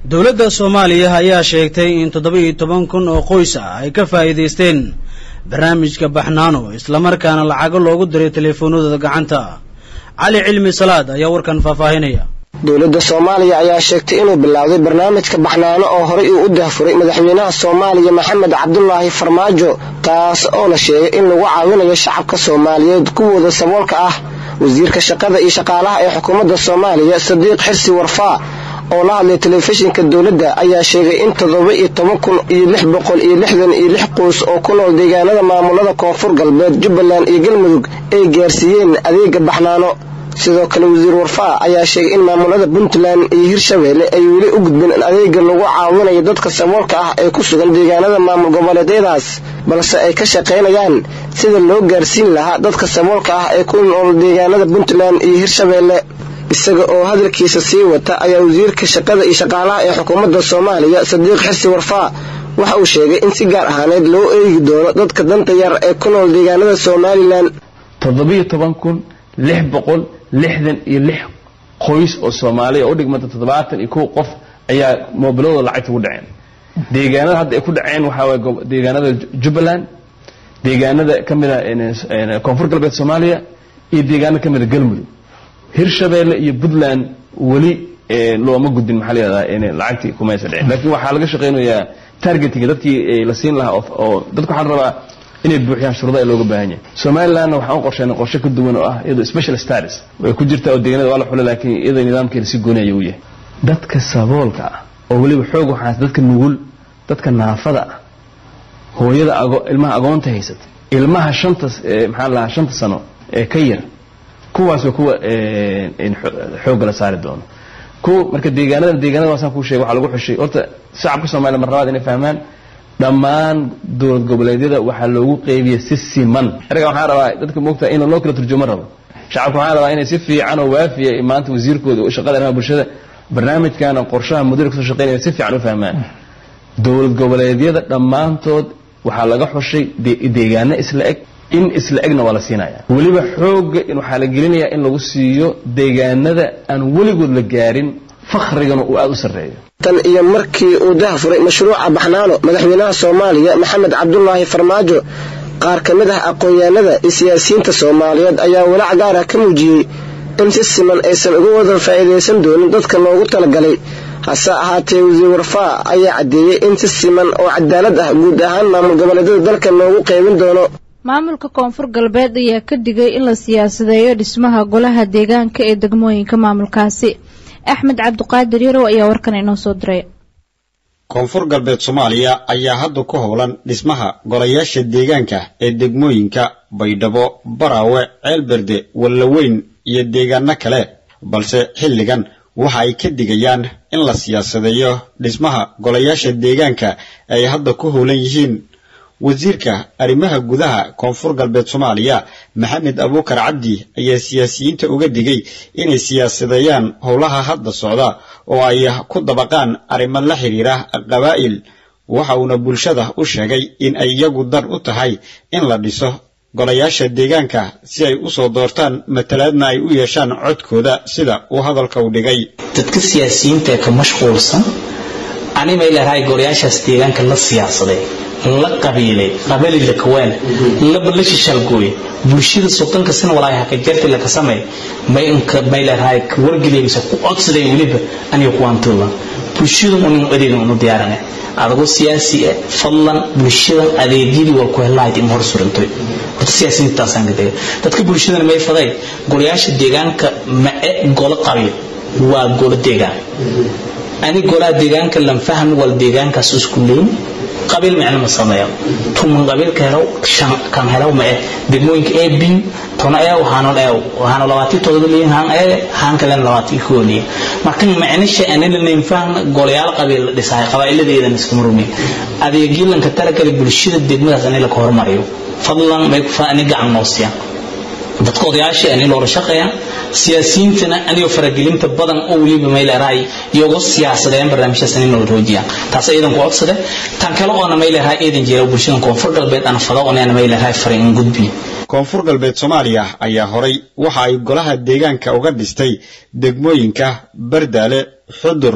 dowladda soomaaliya ayaa sheegtay in toddoba iyo toban kun oo qoys ah ay ka faa'iidaysteen barnaamijka baxnaano islamarkaana lacago loogu diray teleefoonadooda gacanta cali cilmi salaad ayaa warkan faahfaahinaya dowladda soomaaliya ayaa sheegtay inuu bilaawday barnaamijka baxnaano oo horey uu u dahfuray madaxweynaha soomaaliya maxamed cabdulaahi farmaajo taas oo la sheegay in lagu caawinayo shacabka soomaaliyeed kuwooda saboolka ah wasiirka shaqada iyo shaqaalaha ee xukuumadda soomaaliya sadiiq xirsi warfaa oo la hadlay telefishinka dowladda ayaa sheegay in toddoba iyo toban kun iyo lix boqol iyo lixdan iyo lix qoys oo ku nool deegaanada maamulada koonfur galbeed jubbaland iyo galmudug ay gaarsiiyeen adeega baxnaano sidoo kale wasiir warfaa ayaa sheegay in maamulada puntland iyo hirshabeelle ay weli u gudbeen in adeega lagu caawinayo dadka saboolka ah ee ku sugan deegaanada maamul goboleedyadaas balse ay ka shaqaynayaan sida loo gaarsiin lahaa dadka saboolka ah ee ku nool deegaanada puntland iyo hirshabeelle isaga oo hadalkiisa sii wata ayaa wasiirka shaqada iyo shaqaalaha ee xukuumadda soomaaliya sadiiq xirsi warfaa waxa uu sheegay in si gaar ahaaneed loo eegi doono dadka danta yar ee ku nool deegaanada somalilan toddobiyo toban kun lix boqol lixdan iyo lix qoys oo soomaaliya oo u dhigmanta toddobaatan iyo kow qof ayaa moobiladooda lacagta ku dhaceen deegaanada hadda ay ku dhaceen waxaa waye deegaanada jubbaland deegaanada ka mida koonfur galbeed soomaaliya iyo deegaano ka mida galmudug hirshabeelle iyo puntland weli looma gudbin maxaa layihahdaa lacagtii kumaysa dhicin laakiin waxaa laga shaqaynayaa targetinga dadkii la siin lahaa oo dadka waxaa la rabaa inay buuxiyaan shuruuda ee looga baahan yahay somalilandna waxaan u qorsheynay qorshe ka duwan oo ah iyadoo special status way ku jirtaa oo deegaanada waa la xulay laakiin iyadoo nidaamkeeda si gooni ayuu u yahay dadka saboolka ah oo weliba xoog waxaas dadka nugul dadka naafada ah hooyada ago ilmaha agoonta haysata ilmaha shanta maxaa la lahaa shanta sano ee ka yar kuwaas waa kuwa xoogga la saari doono ko marka deegaanada deegaanada waasaan kuu sheegay waxaa lagu xushay horta shacabka soomaaliya mar labaad inay fahmaan dhammaan dowlad goboleedyada waxaa loogu qeybiya si siman erga waxaan rabaa dadka moogtaa in loo kala turjumo rabo shacabka waxaan rabaa inay si fiican oo waafiya maanta wasiirkooda shaqada arrimaha bulshada barnaamijkan qorshaha mudira kasoo shaqeynaya si fiican u fahmaan dowlad goboleedyada dhammaantood waxaa laga xushay deegaano isla eg in isla egna waa la siinaya weliba xoogga waxaa la gelinayaa in lagu siiyo deegaanada aan weligood la gaarin fakhrigana uu aada u sarreeyo tan iyo markii uu dahfuray mashruuca baxnaano madaxweynaha soomaaliya maxamed cabdulaahi farmaajo qaar ka mid ah aqoon-yahanada iyo siyaasiyiinta soomaaliyeed ayaa walaac gaar ah ka muujiyey in si siman aysan uga wada faa'iidaysan doonin dadka loogu talagalay hase ahaatee wasiir warfaa ayaa caddeeyey in si siman oo cadaalad ah guud ahaan maamul goboleedyada dalka loogu qaybin doono maamulka koonfur galbeed ayaa ka digay in la siyaasadeeyo dhismaha golaha deegaanka ee degmooyinka maamulkaasi axmed cabdiqaadir yarow ayaa warkan inoo soo diray koonfur galbeed soomaaliya ayaa hadda ku howlan dhismaha golayaasha deegaanka ee degmooyinka baydhabo baraawe ceelberde wallaweyn iyo deegaano kale balse xilligan waxa ay ka digayaan in la siyaasadeeyo dhismaha golayaasha deegaanka ay hadda ku howlan yihiin wasiirka arrimaha gudaha koonfur galbeed soomaaliya maxamed abuukar cabdi ayaa siyaasiyiinta uga digay inay siyaasadeeyaan howlaha hadda socda oo ay ku dabaqaan arrimo la xidhiira qabaa'il waxa uuna bulshada u sheegay in ay iyagu dan u tahay in la dhiso golayaasha deegaanka si ay u soo doortaan matalaadna ay u yeeshaan codkooda sida uu hadalka u dhigay dadka siyaasiyiinta ka mashquulsan animay leedahay golayaashaas deegaanka la siyaasaday la qabiilay qabali la kawaan la la shishalgooy bulshada soddonka sana walaahi haka jarti la kasamay may inka may leedahay ka wargeliyaysa ku codsaday weliba aniga kuwaantooda bulshada unin adeegan unu diyaarane adagoo siyaasi ah fadlan bulshadan adeegyadii waa ku helahayd in hor surantay horta siyaasiyiintaasaan ka tegay dadka bulshadana may faday golayaasha deegaanka ma e golo qabiil waa golo deegaan ani golaha deegaanka lan fahmi wal deegaankaas isku leyn qabiil micno ma sameeyo tuman qabiilka helo shan kan helo ma eh degmooyinka ee bin tona ee waxaano ee waxaano labaati todoba leeyin haan ee haan kale labaati koo leeyin marka macno shay aan leeyahay faham golayaal qabiil dhisay qabailadeedan iska marumi adeegyilanka talagalay bulshada degmadaas in la ka hormariyo fadlan may ku faani gacan noosiya dadka odayaasha ani loola shaqeeya siyaasiyiintana anigoo faragelinta badan oo weliba mayleerahay iyago siyaasadeen barnaamijyaas in loo roojiya taas iidan ku codsade tan kale oona mayleerahay iidan jira bulshada koonfur galbeed ana fado oona mayleerahay farin in gudbi koonfur galbeed soomaaliya ayaa horay waxa ay golaha deegaanka uga dhistay degmooyinka bardaale xudur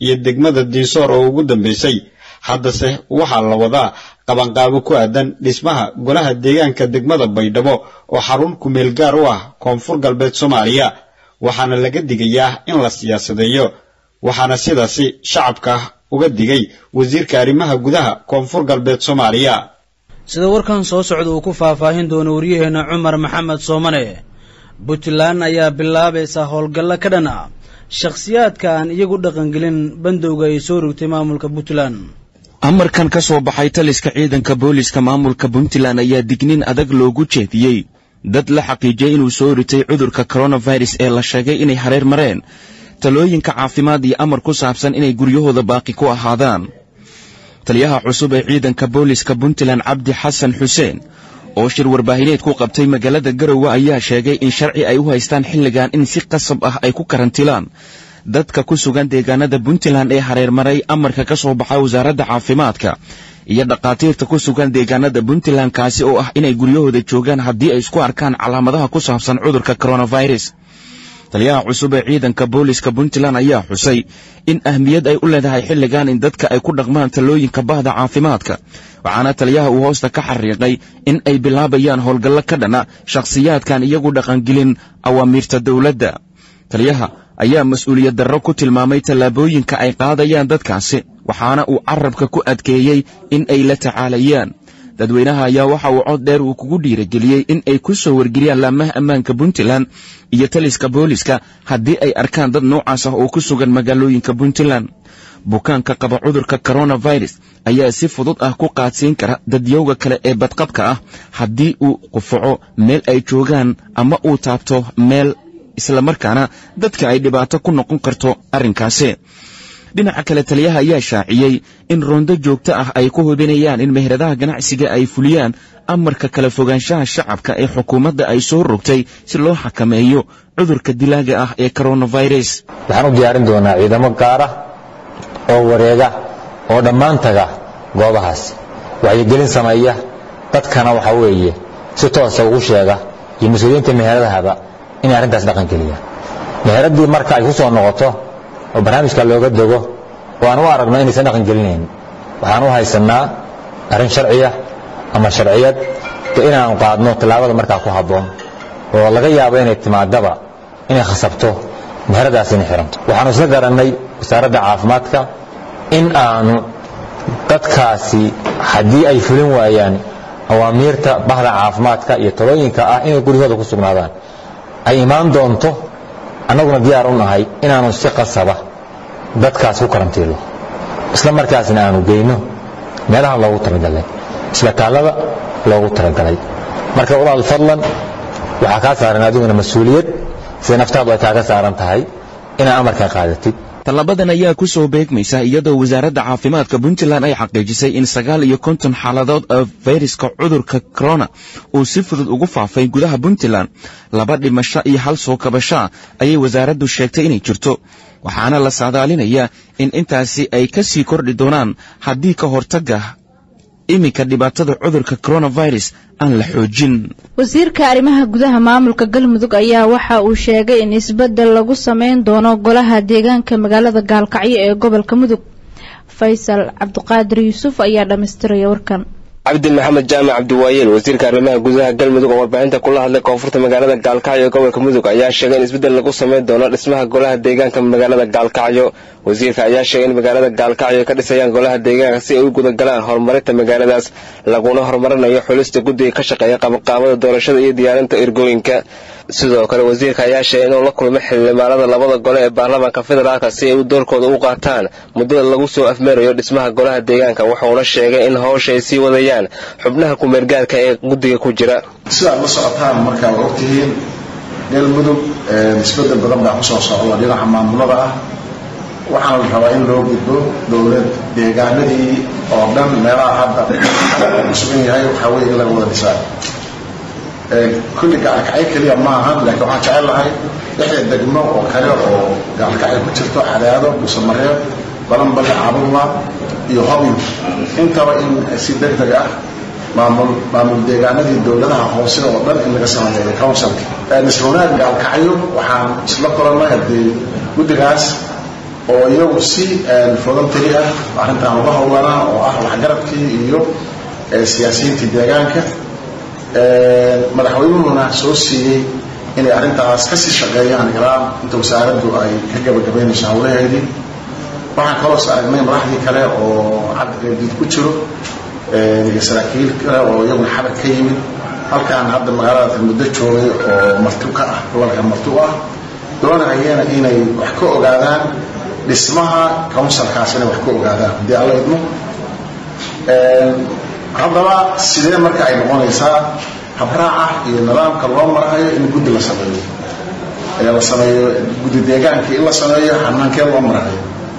iyo degmada diisoor oo ugu dambaysay haddase waxaa la wadaa qabanqaabo ku aadan dhismaha golaha deegaanka degmada baydhabo oo xarun kumeel gaar u ah koonfur galbeed soomaaliya waxaana laga digayaa in la siyaasadeeyo waxaana sidaasi shacabka uga digay wasiirka arrimaha gudaha koonfur galbeed soomaaliya sida warkan soo socda uu ku faahfaahin doono waryaheena cumar maxamed soomane puntland ayaa bilaabaysa howlgallo ka dhan ah shakhsiyaadka aan iyagu dhaqangelin bandowga ay soo rogtay maamulka puntland amarkan ka soo baxay taliska ciidanka booliska maamulka puntland ayaa dignin adag loogu jeediyey dad la xaqiijiyey inuu soo ritay cudurka coronavirus ee la sheegay inay hareer mareen talooyinka caafimaad iyo amar ku saabsan inay guryahooda baaqi ku ahaadaan taliyaha cusub ee ciidanka booliska puntland cabdi xasan xuseen oo shir warbaahineed ku qabtay magaalada garowe ayaa sheegay in sharci ay u haystaan xilligan in si qasab ah ay ku karantilaan dadka ku sugan deegaanada puntland ee hareermaray amarka ka soo baxa wasaaradda caafimaadka iyo dhakhaatiirta ku sugan deegaanada puntland kaasi oo ah inay guryahooda joogaan haddii ay isku arkaan calaamadaha ku saabsan cudurka coronavirus taliyaha cusub ee ciidanka booliska puntland ayaa xusay in ahmiyad ay u leedahay xilligan in dadka ay ku dhaqmaan talooyinka bahda caafimaadka waxaana taliyaha uu hoosta ka xariiqay in ay bilaabayaan howlgallo ka dhana shakhsiyaadkan iyagu dhaqangelin awaamiirta dowladda taliyaha ayaa mas-uuliyad darro ku tilmaamay tallaabooyinka ay qaadayaan dadkaasi waxaana uu carabka ku adkeeyey in ay la tacaalayaan dadweynaha ayaa waxa uu cod dheer uu kugu dhiirageliyey in ay ku soo wargeliyaan laamaha ammaanka puntland iyo taliska booliska haddii ay arkaan dad noocaas ah oo ku sugan magaalooyinka puntland bukaanka qaba cudurka coronavirus ayaa si fudud ah ku qaadsiin kara dadyowga kale ee badqabka ah haddii uu qufaco meel ay joogaan ama uu taabto meel islamarkaana dadka ay dhibaato ku noqon karto arrinkaasi dhinaca kale taliyaha ayaa shaaciyey in roondo joogto ah ay ku hubinayaan in meheradaha ganacsiga ay fuliyaan amarka kala fogaanshaha shacabka ee xukuumadda ay soo rogtay si loo xakameeyo cudurka dilaaga ah ee coronavirus waxaan u diyaarin doonaa ciidamo gaar ah oo wareega oo dhammaan taga goobahaas waxyigelin sameeya dadkana waxaa weeye si toosa ugu sheega iyo mas-uuliyiinta meheradahaba inay arrintaas dhaqan geliyaan meheraddii marka ay ku soo noqoto oo barnaamijka looga dego oo aan u aragno inaysan dhaqan gelinayn waxaan u haysannaa arrin sharciya ama sharciyad de inaanu qaadno tallaabada markaa ku habboon oo laga yaabo inay timaadaba inay khasabto meheradaas inay xiranto waxaanu isla garannay wasaaradda caafimaadka in aanu dadkaasi haddii ay fulin waayaan awaamiirta bahda caafimaadka iyo talooyinka ah inay guryahooda ku sugnaadaan ay imaan doonto annaguna diyaar u nahay inaanu si qasaba dadkaas ku karantiilo isla markaasna aanu geyno meelaha loogu talagalay isbitaallada loogu talagalay marka walaal fadlan waxaa kaa saaran adiguna mas-uuliyad sida naftaadu ay kaaga saaran tahay inaa amarkan qaadatid tallabadan ayaa ku soo beegmaysa iyadoo wasaaradda caafimaadka puntland ay xaqiijisay in sagaal iyo konton xaaladood oo fayraska cudurka corona uu si fudud ugu faafay gudaha puntland laba dhimasho iyo hal soo kabashaa ayay wasaaraddu sheegtay inay jirto waxaana la saadaalinayaa in intaasi ay ka sii kordhi doonaan haddii ka hortagga iminka dhibaatada cudurka coronavirus aan la xoojin wasiirka arrimaha gudaha maamulka galmudug ayaa waxa uu sheegay in isbeddel lagu sameyn doono golaha deegaanka magaalada gaalkacyo ee gobolka mudug faysal cabdiqaadir yuusuf ayaa dhammaystiraya warkan cabdi maxamed jaamac cabdiwaayeel wasiirka arrimaha gudaha galmudug oo warbaahinta kula hadlay koonfurta magaalada gaalkacyo ee gobolka mudug ayaa sheegay in isbeddel lagu sameyn doono dhismaha golaha deegaanka magaalada gaalkacyo wasiirka ayaa sheegay in magaalada gaalkacyo ay ka dhisayaan golaha deegaanka si ay u gudagalaan horumarinta magaaladaas laguna horumarinayo xulista guddiga ka shaqeeya qabanqaabada doorashada iyo diyaarinta ergooyinka sidoo kale wasiirka ayaa sheegay inuu la kulmay xildhibaanada labada gole ee baarlamaanka federaalka si ay doorkooda u qaataan muddada lagu soo afmeerayo dhismaha golaha deegaanka wuxuuna sheegay in howsha ay sii wadayaan xubnaha kumeergaarka ee guddiga ku jira sidaad la socotaan markaa waa ogtihiin galmudug isbedel badan baa kusoo socda dhinaca maamulada ah waxaana la rabaa in loo gudbo dowlad deegaanadii oo dhan meelaha hadda uu sugan yahay waxaa weeye in laga wada dhisaa kulli gaalkacyo keliya ma ahan laakiin waxaan jecel lahay lixda degmo oo kale oo gaalkacyo ku jirto cadaado buusamareeb balanballe cabulma iyo hobyo intaba in si deg deg ah maamul maamul deegaanadii dowladaha hoose oo dhan in laga sameeyo councilka nisrunaag gaalkacyo waxaan isla kulannay haddii guddigaas oo iyagu si voluntary ah arrintan uga howlanaa oo ah waxgaradkii iyo siyaasiyiintii deegaanka madaxweynuhuna soo siiyey inay arrintaas kasii shaqeeyaan ilaa inta wasaaraddu ay ka gabagabaynayso howlaheedii waxaan kaloos aragnay madaxdii kale oo cabdiqeybdiid ku jiro iyo saraakiil kale oo iyaguna xabad ka yimid halkaan hadda magaalada muddo joogay oo marti ka ah gobolka marti u ah doonayana inay wax ka ogaadaan dhismaha counsilkaas inay wax ka ogaadaan haddii alla idmo haddaba sidee marka ay noqonaysaa habraaca iyo nidaamka loo marayo in guddi la sameeyo ee la sameeyo guddi deegaankii in la sameeyo xanaankee loo marayo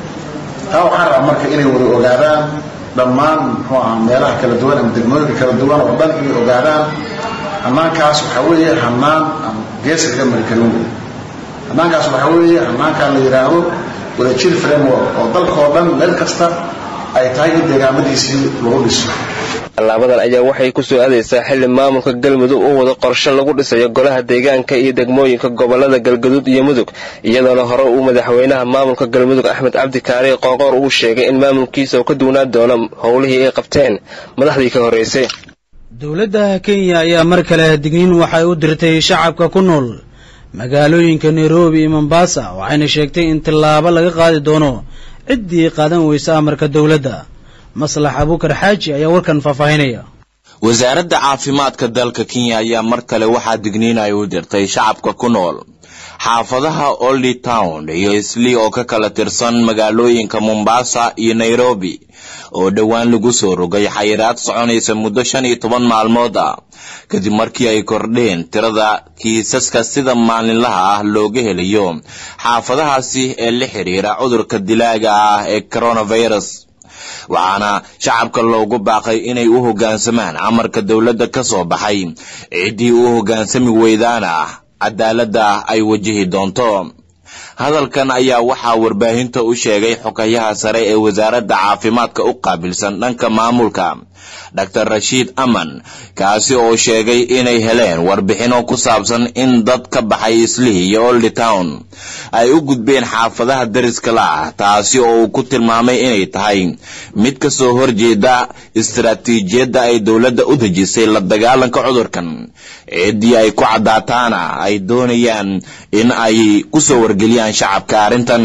taa waxaan rabaa marka inay wada ogaadaan dhammaan muxuu aha meelaha kala duwan ama degmooyinka kala duwan oo dhan inay ogaadaan hanaankaas waxaa weeye hanaan aan geesa kaga mari karin wey hanaankaas waxaa weeye hanaankaan la yidhaahdo wadajir framework oo dalkao dhan meel kasta ay tahay in deegaamadiisii lagu dhiso tallaabadan ayaa waxay ku soo aadaysaa xilli maamulka galmudug u wado qorshe lagu dhisayo golaha deegaanka iyo degmooyinka gobolada galgaduud iyo mudug iyadoona hore uu madaxweynaha maamulka galmudug axmed cabdi kaari qoqoor uu sheegay in maamulkiisa uu ka duwnaan doono howlihii ay qabteen madaxdii ka horreysay dowladda kenya ayaa mar kale digniin waxay u dirtay shacabka ku nool magaalooyinka nairobi iyo mombasa waxayna sheegtay in tallaabo laga qaadi doono ciddii qaadan weysa amarka dowladda maslax abuukar xaaji ayaa warkan faahfaahinaya wasaaradda caafimaadka dalka kenya ayaa mar kale waxaa digniin ay u dirtay shacabka ku nool xaafadaha oldy town iyo islii oo ka kala tirsan magaalooyinka mombasa iyo nairobi oo dhowaan lagu soo rogay xayiraad soconaysa muddo shan iyo toban maalmood ah kadib markii ay kordheen tirada kiisaska sida maalinlaha ah looga helayo xaafadahaasi ee la xiriira cudurka dilaaga ah ee coronavirus waxaana shacabka loogu baaqay inay u hoggaansamaan amarka dowladda ka soo baxay ciddii u hoggaansami weydaana cadaaladda ay wajihi doonto hadalkan ayaa waxaa warbaahinta u sheegay xogayaha sare ee wasaaradda caafimaadka u qaabilsan dhanka maamulka dor rashiid aman kaasi oo sheegay inay heleen warbixino ku saabsan in dad ka baxay islii iyo oldy town ay u gudbeen xaafadaha dariska la ah taasi oo uu ku tilmaamay inay tahay mid ka soo horjeeda istaraatiijiyadda ay dowladda u dejisay la dagaalanka cudurkan ciddii ay ku caddaataana ay doonayaan in ay ku soo wargeliyaan shacabka arrintan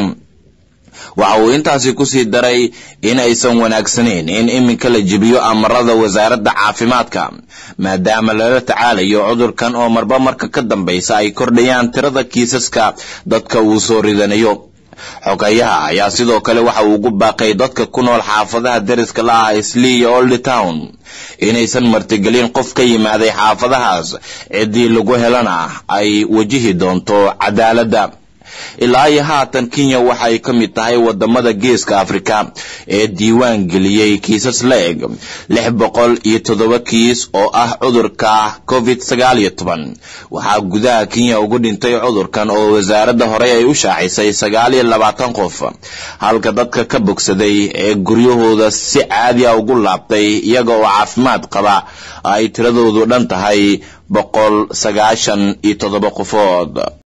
waxa uu intaasi kusii daray in aysan wanaagsanayn in iminka la jebiyo amarada wasaaradda caafimaadka maadaama lala tacaalayo cudurkan oo marba marka ka dambaysa ay kordhayaan tirada kiisaska dadka uu soo ridanayo xogayaha ayaa sidoo kale waxa uu ugu baaqay dadka ku nool xaafadaha deriska la ah islii iyo oldy town inaysan martigelin qof ka yimaaday xaafadahaas ciddii lagu helana ay wajihi doonto cadaaladda ilaa iyo haatan kenya waxay ka mid tahay wadamada geeska afrika ee diiwaan geliyey kiisas la eg lix boqol iyo toddoba kiis oo ah cudurka covid sagaal iyo toban waxaa gudaha kenya ugu dhintay cudurkan oo wasaaradda horey ay u shaacisay sagaal iyo labaatan qof halka dadka ka bogsaday ee guryahooda si caadi a ugu laabtay iyaga oo caafimaad qaba ay tiradoodu dhan tahay boqol sagaashan iyo toddoba qofood